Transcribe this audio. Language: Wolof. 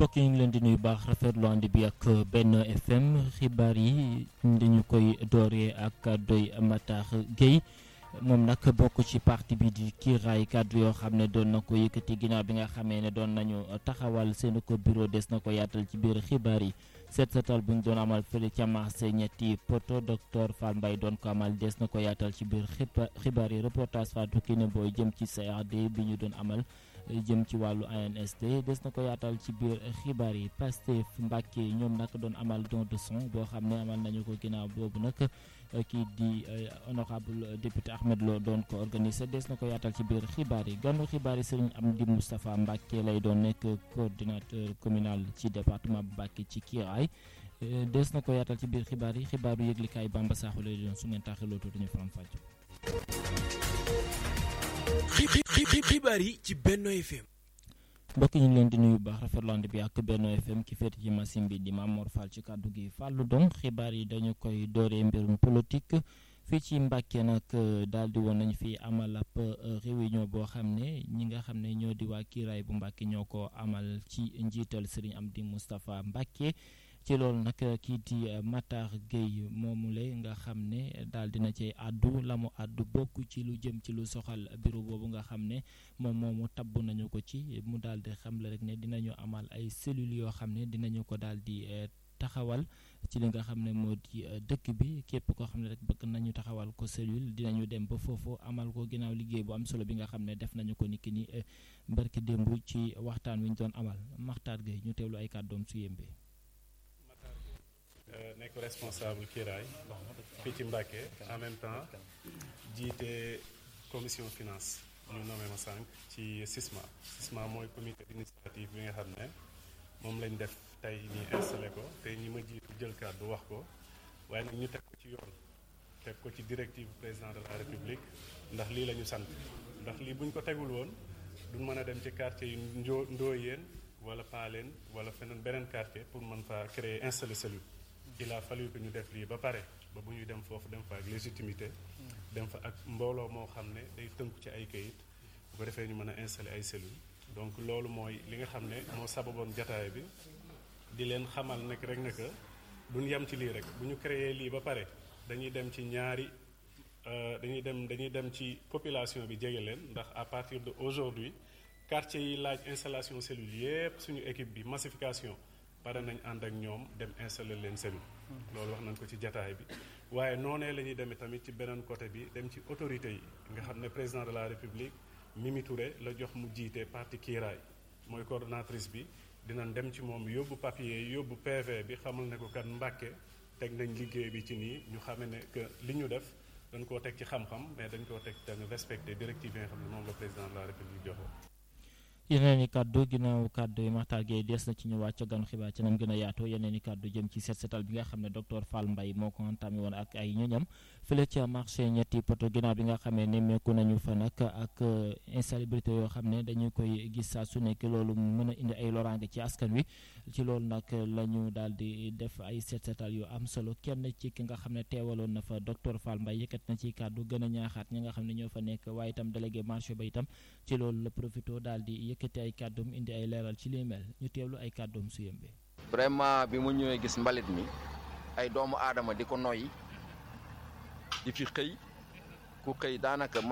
mbokk yi ngi leen di nuyu baax rafetlu ànd bi ak benn FM xibaar yi dañu koy dooree ak kàddoy Matar Gueye moom nag bokk ci parti bi di kiiraay kàddu yoo xam ne doon na ko yëkkati ginnaaw bi nga xamee ne doon nañu taxawal seen ko bureau des na ko yaatal ci biir xibaar yi seet seetal bu ñu doon amal fële ca marché ñetti poto docteur Fall Mbaye doon ko amal des na ko yaatal ci biir xibaar yi reportage Fatou Kiné Boy jëm ci CRD bi ñu doon amal jëm ci wàllu ANSD des na ko yaatal ci biir xibaar yi Pastef Mbàkke ñoom nag doon amal don de son boo xam ne amal nañu ko ginnaaw boobu nag kii di honorable député Ahmed Lo doon ko organisé des na ko yaatal ci biir xibaar yi ganu xibaar yi Serigne Amdi Moustapha Mbàkke lay doon nekk coordinateur communal ci département bu Mbàkke ci Kiiraay des na ko yaatal ci biir xibaar yi xibaaru yëglikaay Bamba Sakho lay doon su ngeen taxiloo tuuti ñu faram fàcc xibaar yi ci Benno FM. mbokk ñu ngi leen di nuyu baax rafetlu bi ak Benno FM ki féete ci machine bi di Mamor Fall ci kàddu gi fàllu dong xibaar yi dañu koy dooree mbirum politique fii ci Mbàkke nag daal di woon nañu fi amal ab réunion boo xam ne ñi nga xam ne ñoo di waa kiiraay bu Mbàkke ñoo ko amal ci njiital Serigne Amdi Moustapha Mbàkke ci loolu nag kii di Matar Gueye moomule nga xam ne daal dina cay àddu la mu àddu bokk ci lu jëm ci lu soxal bureau boobu nga xam ne moom moomu tabb nañu ko ci mu daal di xamle rek ne dinañu amal ay cellules yoo xam ne dinañu ko daal di taxawal ci li nga xam ne moo di dëkk bi képp koo xam ne rek bëgg nañu taxawal ko cellule dinañu dem ba foofu amal ko ginnaaw liggéey bu am solo bi nga xam ne def nañu ko niki ni barki démb ci waxtaan wi ñu doon amal Matar Gueye ñu teewlu ay kàddoom su yembee. nekk responsable kiiraay fii ci Mbàkke en même temps jiite commission finance ñu nommé ma sànq ci SISMA SISMA mooy comité d'initiative bi nga xam ne moom lañ def tey ñi installé ko te ñi ma jiitu jël kàddu wax ko waaye nag ñu teg ko ci yoon teg ko ci directive président de la république ndax lii la ñu sant ndax lii buñ ko tegul woon duñ mën a dem ci quartier yu njoo ndooyeen wala paaleen wala feneen beneen quartier pour mën faa créer installer cellule il a fallu que ñu def lii ba pare ba bu ñuy dem foofu dem fa ak légitimité dem fa ak mbooloo moo xam ne day tënku ci ay kayit bu ko defee ñu mën a installer ay cellules donc loolu mooy li nga xam ne moo sababoon jataay bi di leen xamal nekk rek ne que duñ yem ci lii rek bu ñu créer lii ba pare dañuy dem ci ñaari dañuy dem dañuy dem ci population bi jege leen ndax à partir de aujourd'hui quartier yi laaj installation cellule yépp suñu équipe bi massification pare nañ ànd ak ñoom dem installer leen cellule loolu wax nañ ko ci jataay bi waaye noonee la ñuy demee tamit ci beneen côté bi dem ci autorité yi nga xam ne président de la république Mimi Touré la jox mu jiite parti kiiraay mooy coordonnatrice bi dinañ dem ci moom yóbbu papier yóbbu PV bi xamal ne ko kat Mbàkke teg nañ liggéey bi ci nii ñu xame ne que li ñu def dañ koo teg ci xam-xam mais dañ koo teg tamit respecté directive yi nga xam ne moom la président de la république joxe yeneen i kàddu ginnaaw kàddu yi Matar Gueye des na ci ñu wàcc ganu xibaar ci nam gën a yaatoo yeneen i kàddu jëm ci set setal bi nga xam ne docteur Fall Mbaye moo ko entamé woon ak ay ñoñam fële ca marché ñetti poto ginnaaw bi nga xamee nemmeeku nañu fa nag ak insalubrité yoo xam ne dañu koy gis saa su nekk loolu mën a indi ay loraange ci askan wi ci loolu nag la ñu daal di def ay set setal yu am solo kenn ci ki nga xam ne teewaloon na fa docteur Fall Mbaye yëkkat na ci kàddu gën a ñaaxaat ñi nga xam ne ñoo fa nekk waaye itam délégué marché ba itam ci loolu la profito daal di yëkkati ay kàddoom indi ay leeral ci li mel ñu teewlu ay kàddoom su yembe vraiment bi mu ñëwee gis mbalit mi ay doomu aadama di ko noyyi di fi xëy ku xëy daanaka